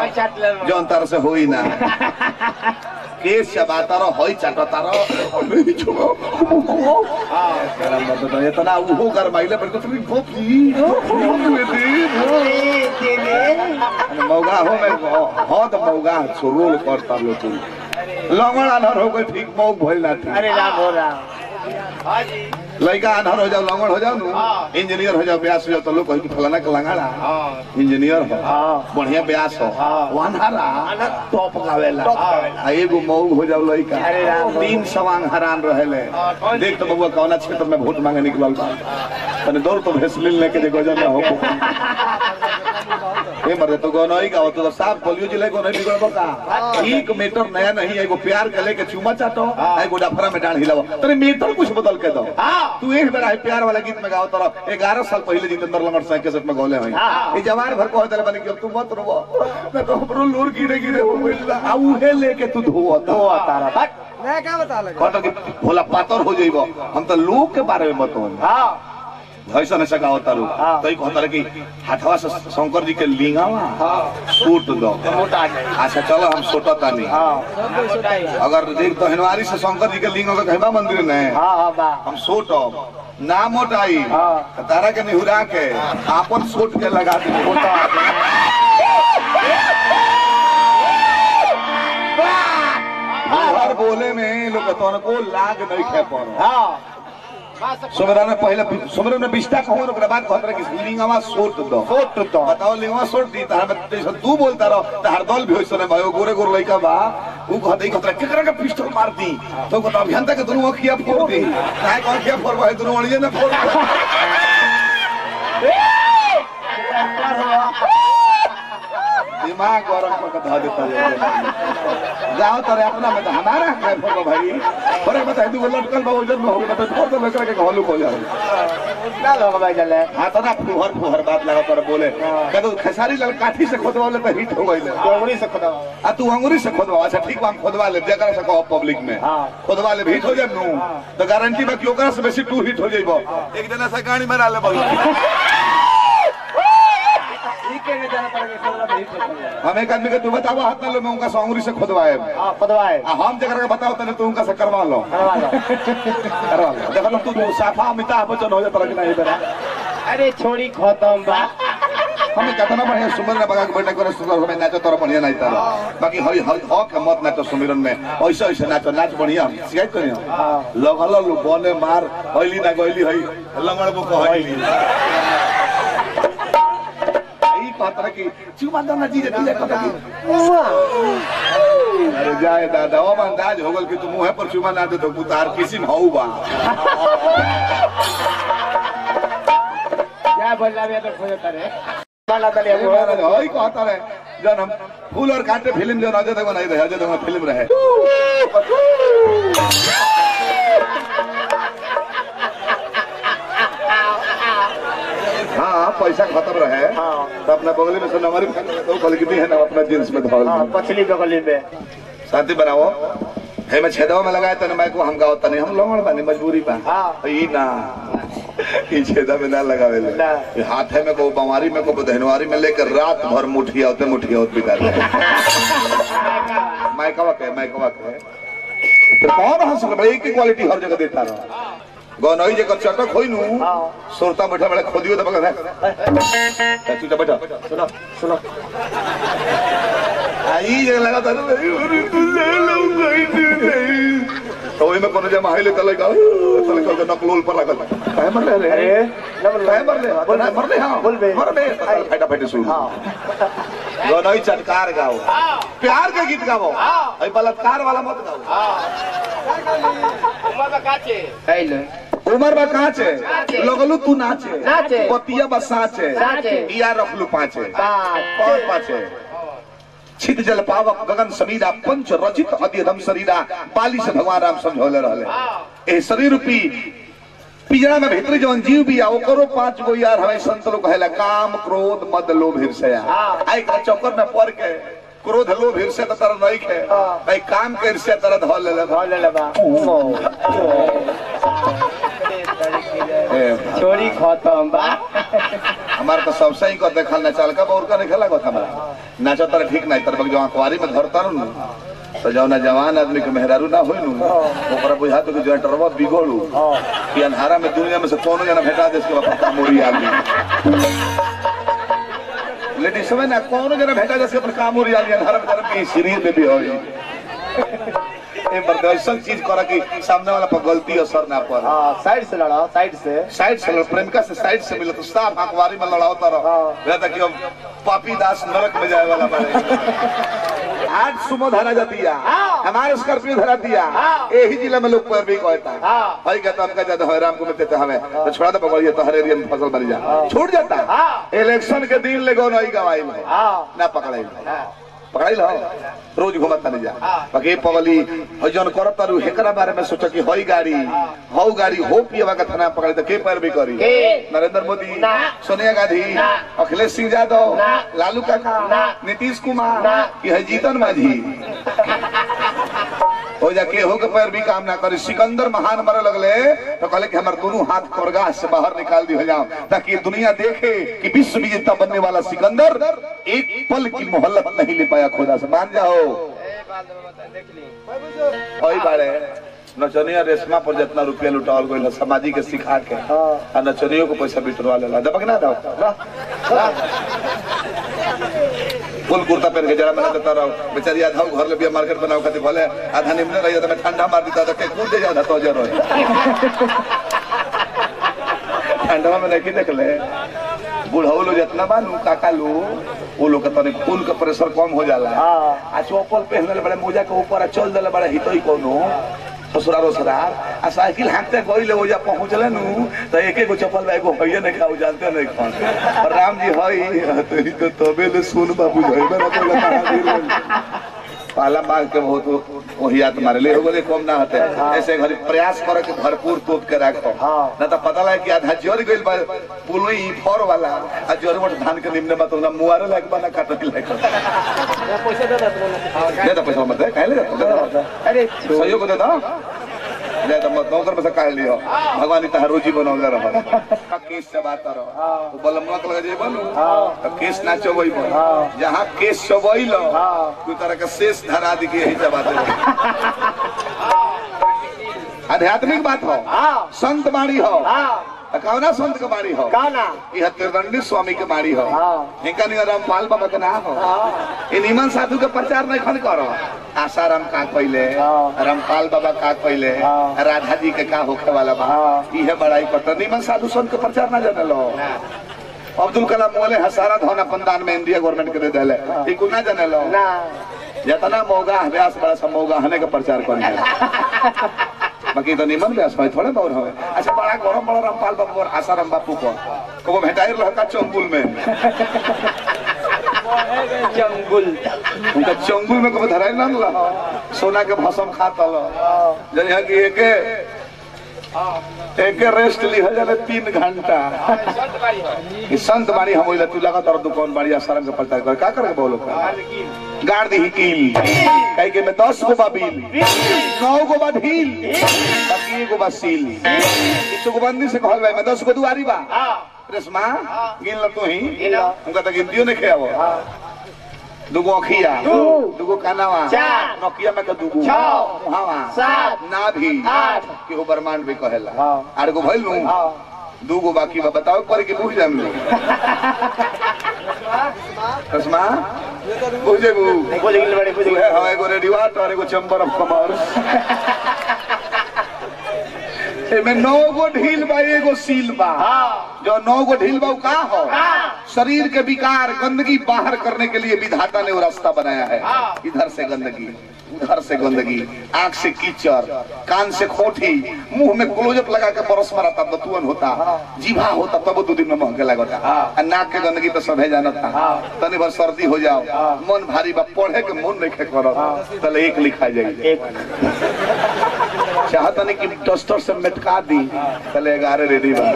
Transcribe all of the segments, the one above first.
होई चाट ले जौन तार से होई ना केस चबाता रहो होई चाटता रहो अरे छोड़ो तेरा मदद है इतना उहो कर माइले पर कुछ नहीं भोपी मौगा हो मैं हो तो मौगा सुरोल करता लो तू लंगड़ अनहर हो कोई ठीक मौग भइल ना ठीक अरे राम हो राम हाँ जी लड़का अनहर हो जाओ लंगड़ हो जाओ नु इंजीनियर हो जाओ ब्यास हो जाओ तो लोग कहीं फलाना के लंगड़ा हाँ इंजीनियर हो हाँ। बढ़िया ब्यास हो हाँ। वो अनहरा टॉप गावेला आ एगो मौग हो जाओ लड़का अरे राम। तीन सवांग हरान रहेले हाँ, कौन देख तो बबुआ कौना क्षेत्र में वोट मांगे निकलल बा तने दौड़ तो भेसलिन लेके जे गजन ना हो ए मरे तो गनई का तो साफ पोलियो जिले को नहीं बिगड़ बका एक मीटर नया नहीं एगो प्यार के लेके चुमा चाटो आ एगो डफरा में डांड हिलाओ तने मीटर कुछ बदल के दो हाँ तू एक बेर आई प्यार वाला गीत में गाओ तरह ग्यारह साल पहले जितेंद्र लंगड़ साहब के सेट में गौले हुई हाँ। ये जवान भर को होतले बनी कि अब तू मत रोवो मैं तो हमरो लूर गिरे गिरे हो गइल बा। आ उहे लेके तू धोआ तो तारा बट मैं क्या बता लगा कहता कि भोला पातर हो जाइबो हम तो लोग के बारे में बताओ हाँ ऐसा ऐसा का होता लोग हाँ। तो कहता रहे कि हाथवा से शंकर जी के लिंगावा हाँ सूट दो मोटा आ जाए अच्छा चलो हम सोटा तानी हाँ मोटा ही है। अगर देख तो हनवारी से शंकर जी के लिंग का कहबा मंदिर ने हाँ हाँ बा हम सोटो ना मोटाई हाँ। तारा के निहुरा के आपन सोट के लगा दे मोटा आ जाए। हर बोले में लोग तो को लाग नहीं खे पर हाँ सुमरन में पहले सुमरन में बिस्ता कहूं ओकरा बाद कहत रहे कि लिंगवा सोट दो फोट तो बताओ लिंगवा सोट दी तार में जैसे तू बोलता रहो तार दल भी होइसने भयो गोरे गोरे लइका बा ऊ कहत ई कहत रहे, केकरा के पिस्टल मार दी तो कहत अभियंता के दुनु अखिया फोड़ दी काहे कौन अखिया फोड़ भाई दुनु अड़िए ना फोड़ दिमाग गरम करके धो देता है जाओ तारे अपना में तो हमारा है फोड़ भाई अरे बता तू लटकल बा वजन में हो गया तो फोड़ दो लेकर के घोलू हो जाए ना लोग भाई चले हाँ तो ना फुहर फुहर बात लगा तर बोले कह तो खेसारी लग काठी से खोदवाले तो हिट हो गई डोंगरी से खुदा आ तू अंगूरी से खोदवा अच्छा ठीक बा हम खोदवा ले जकरा से कहो पब्लिक में हाँ। खोदवा ले हिट हो जाए नु तो गारंटी बा कि ओकरा से बेसी तू हिट हो जाइबो एक जना से गाड़ी में डाले बोलो ठीक है नहीं जाना पड़ेगा खोदना नहीं खोदना हम एक आदमी के तू बताओ हाथ में लो मैं उनका से अंगूरी से खोदवाए हाँ खुदवाए आ हम जकरा के बताओ तने तू उनका से करवा लो करवा लो करवा लो देखो ना, तू तू साफा अमिताभ बच्चन हो जाता कि नहीं बेरा अरे छोड़ी खत्म बा हम कितना बढ़िया सुमिरन में बगा के बैठक करे सुंदर में नाचो तोरा बढ़िया नहीं तारा बाकी हरी हर हक के मत नाचो सुमिरन में ऐसे ऐसे नाचो नाच बढ़िया शिकायत करी हाँ। लगल लो बने मार हईली ना गईली हई लंगड़ बो कहली ई कहत रहे कि चुमा दो ना जी जी कहत कि अरे जाए दादा ओ अंदाज हो गल कि तू मुंह पर चुमा ना दे तो उतार किसी में हऊ बा क्या बोलना भी तो खोजता रे माला दलिया अरे महाराज, हई कहता रहे जन हम फूल और कांटे फिल्म जो अजय देवगन नहीं रहे अजय देवगन फिल्म रहे हाँ पैसा खत्म रहे हाँ। तो अपना बगली में से नंबर तो क्वालिटी है ना अपना जींस में धोल हाँ पछली बगली में शांति बनाओ है मैं छेदवा में लगाए तने मैं को हम गाओ तने हम लोगन बानी मजबूरी बा हाँ। तो ई ना ई छेदा में ना लगावे ले ना। ये हाथे में को बमारी में को धनवारी में लेकर रात भर मुठिया होते मुठिया होते बिगाड़ दे माइकवा के माइकवा के तो कौन हंस रहा एक ही क्वालिटी हर जगह देता रहा गनई जगह चटक होई नु हाँ। सुरता बैठा बैठा खोदियो तो बगल है तू तो बैठा सुनो सुनो आई जगह लगा था ना, अरे तू ले लो गई तू नहीं तो ओही में कोनो जमा हाइले तले का तले का नकलोल पर लागल काहे मर ले रे अरे काहे मर ले बोल ना मर ले हां बोल बे। मर बे तो फाटा फाटे सुन हाँ गनई चटकार गाओ प्यार के गीत गाओ हाँ। आई बलात्कार वाला मत गाओ हेलो उमर बा काचे लगलू तू नाचे नाचे। पतिया बा साचे साचे। इया रखलू पाचे पाँच। कौन पाचे छित जल पावक गगन समीरा पंच रचित अधिधम शरीरा पाली से भगवान राम समझौले रहले ए शरीर रूपी पिजड़ा में भीतरी जवन जीव भी आ ओकरो पांच गो यार हमें संत लोग कहेला काम क्रोध मद लोभ ईर्ष्या हाँ। आई का चक्कर में पड़ के क्रोध लोभ ईर्ष्या तो तरह नहीं खे हाँ। भाई काम के ईर्ष्या तरह धो ले ले भाव ले लेबा ए, छोरी खत्म बा हमार तो सब सही को देखल ना चल का और का नहीं खेला को हमारा नाचो तर ठीक नहीं तर जो अखबारी में धरता नु तो जौना जवान आदमी के मेहरारू ना होई नु ओकरा बुझा तो कि जनटरवा बिगोड़ू कि अंधारा में दुनिया में से कोनो जना भेटा दे इसके बाद कामोरी आदमी लेडीज में ना कोनो जना भेटा दे इसके पर कामोरी आदमी अंधारा में तरफ की शरीर में भी होई ए मर्द ऐसा चीज करा कि सामने वाला पर गलती असर ना पड़े हाँ साइड से लड़ा साइड से साइड से लड़ प्रेमिका से साइड से मिले तो साफ अखबारी में लड़ाओ तारो हाँ। कि हम पापी दास नरक में जाए वाला बने आज सुमो धरा जाती है हाँ। हमारे स्कॉर्पियो धरा दिया हाँ। यही जिला में लोग पैर भी कहता है हाँ। भाई कहता हमका ज्यादा है राम को मिलते थे हमें तो छोड़ा तो पकड़िए तो हर एरिया में फसल बन जा छूट जाता है हाँ। इलेक्शन के दिन ले गो नहीं गवाई में हाँ ना पकड़ाई हाँ पकड़ाई लो रोज घुमत नहीं जा हाँ। बाकी पगली हो जन करत तारू हेकरा बारे में सोचो कि होई गाड़ी हौ गाड़ी हो पियवा का थाना पकड़े तो के पैर भी करी के? नरेंद्र मोदी ना। सोनिया गांधी ना। अखिलेश सिंह यादव ना। लालू काका ना। नीतीश कुमार ना। कि है जीतन माझी हो जाके हो के पैर भी काम ना करी सिकंदर महान मरे लगले तो कहले कि हमारे दोनों हाथ कोरगाह से बाहर निकाल दिया जाओ ताकि ये दुनिया देखे कि विश्व विजेता बनने वाला सिकंदर एक पल की मोहल्लत नहीं ले पाया खुदा से मान जाओ वही बारे नचनिया रेशमा पर जितना रुपया लुटावल गइल सामाजिक के सिखा के हाँ। आ नचनियों को पैसा बिटरवा लेला दबक ना दो फुल कुर्ता पहन के जरा मैंने देता रहो बेचारी आधा घर ले बिया मार्केट बनाओ खातिर भले आधा निमने रही तो मैं ठंडा मार देता था के कूद दे जाता तो जरो ठंडा में नहीं देख ले बुढ़ऊ लोग जितना बा नु काका लो वो लोग के तने खून का प्रेशर कम हो जाला हाँ। आ चौपल पहन ले बड़े मोजा के ऊपर आ चल देले बड़े हितोई कोनो ससुरार ससुरार आ साइकिल हाँकते गई ले ओजा पहुंचले नु तो एक एक चप्पल बा एगो हइये नहीं खाऊ जानते नहीं खान और राम जी हई तो ही तो तबे ले सुन बाबू हई बना तो कहां गिर पाला मांग के बहुत वही याद मारे ले हो गए कम ना होते ऐसे घरी प्रयास करे के भरपूर तोप के रखो हाँ। ना तो पता लगे कि आधा जर गइल बा पुलई फर वाला आ जर मोट धान के निम्न बा तो ना मुआरे लायक बना काटे लायक पैसा दे दे दे दो पैसा मत दे काहे ले दे दो अरे सहयोग को दे दो दे दो मत नौकर में से काहे लियो भगवान ही तहार रोजी बनौले रह का केस से बात रहो हाँ। तो बलमवा के लगे जे बनू हाँ। तो केस ना चबई बन हाँ। जहां केस चबई लो हाँ। तू तरह के शेष धरा दी के यही चबा दे आध्यात्मिक बात हो हाँ संत बाणी हो हाँ कौना संत के बाणी हो काना यह त्रिदंडी स्वामी के बाणी हो हाँ। इनका नियर रामपाल बाबा के नाम हो हाँ ये निमन साधु के प्रचार नहीं खन करो आसाराम का पहले हाँ। रामपाल बाबा का पहले हाँ। राधा जी के का होखे वाला बा हाँ। इहे बड़ाई करता निमन साधु संत के प्रचार ना जाने लो अब्दुल कलाम बोले हसारा धन अपन दान में इंडिया गवर्नमेंट के दे देले ई को ना जाने लो ना जितना मौगा व्यास बड़ा सा मौगा हने के प्रचार कर बाकी तो निमन व्यास भाई थोड़े बहुत हवे अच्छा बड़ा गरम बड़ा रामपाल बाबू और आसाराम बापू को को भेटाई रहका चंबुल में जंगुल उनका चंगुल में कभी धराई ना ला सोना के भसम खाता लो जब यहाँ की एक एक रेस्ट लिहा जाने तीन घंटा कि संत बाड़ी हम ओइला तू लगा तोर दुकान बाड़ी आसाराम के प्रचार कर का करे बोलो का गाड़ दी कील कहीं के में दस गो बा बिल नौ गो बा ढील बाकी एगो बा सील ई तो बंदी से कहल भाई मैं दस गो दुआरी बा रेशमा गिन ल तू ही गिन लो। उनका तो गिनतियो नहीं खेआवो दुगो अखिया दू। दुगो कानावा चार। नोकिया में के दुगो छह। मुहावा सात। नाभि आठ। केहू ब्रह्मांड भी कहेला हाँ। आठ गो भइल नु हाँ दूगो बाकी बा बताओ पर के बुझ जाम लो रेशमा बुझ जेबू बुझ गेल बड़े बुझ उहे गेल हवा एगो रेडियो और एगो चंबर ऑफ कमर एमे नौ गो ढील बा एगो सील बा हाँ जो नौ गो ढील बा उ का हो हाँ। शरीर के विकार गंदगी बाहर करने के लिए विधाता ने वो रास्ता बनाया है हाँ। इधर से गंदगी उधर से गंदगी आंख से कीचड़ कान से खोटी मुंह में क्लोजअप लगा के बरस मारा तब बतुअन होता जीभा होता तब दो दिन में महके लगता हाँ। आ नाक के गंदगी तो सभे जानता हाँ। तनी भर सर्दी हो जाओ हाँ। मन भारी बा पढ़े के मन नहीं खे करत हाँ। तले एक लिखा जाए एक चाहता नहीं कि डस्टर से मेटका दी तले ग्यारह रेडी बा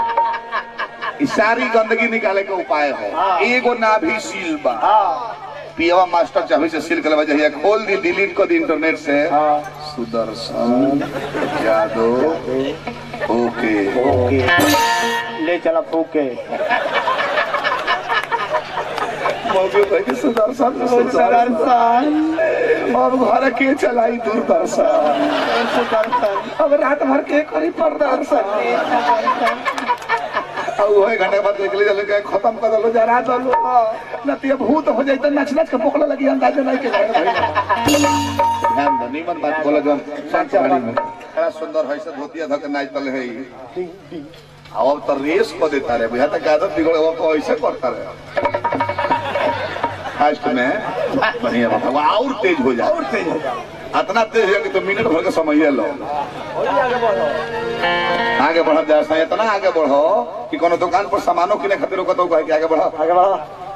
ई सारी गंदगी निकाले के उपाय है हाँ। एगो नाभि सील बा हाँ पियवा मास्टर चाहे से सिल कर जाइए खोल दी डिलीट कर दी इंटरनेट से हाँ सुदर्शन यादव ओके ओके ले चला फूके मौके पर के सुदर्शन सुदर्शन अब घर के चलाई दूरदर्शन सुदर्शन अब रात भर के करी प्रदर्शन अब वही घंटे बाद निकले चलो के खत्म कर दलो जरा दलो न ते भूत हो जाए तो नच नच के पोकला लगी अंदाजा नहीं के घर भाई ध्यान दो नीमन बात बोला जो सच्चा गाड़ी में बड़ा सुंदर है से धोतिया धक नाच तले है अब तो रेस को देता रे बुझा तक आदत बिगड़े वो तो ऐसे करता रे फास्ट में बढ़िया बात है। वो और तेज हो जाए और तेज हो जाओ इतना तेज है कि तो मिनट भर के समय लो और आगे बढ़ो आगे बढ़ जाए इतना आगे बढ़ो कि कोनो दुकान पर सामानों किने खातिर को तो कहे कि आगे बढ़ो आगे बढ़ो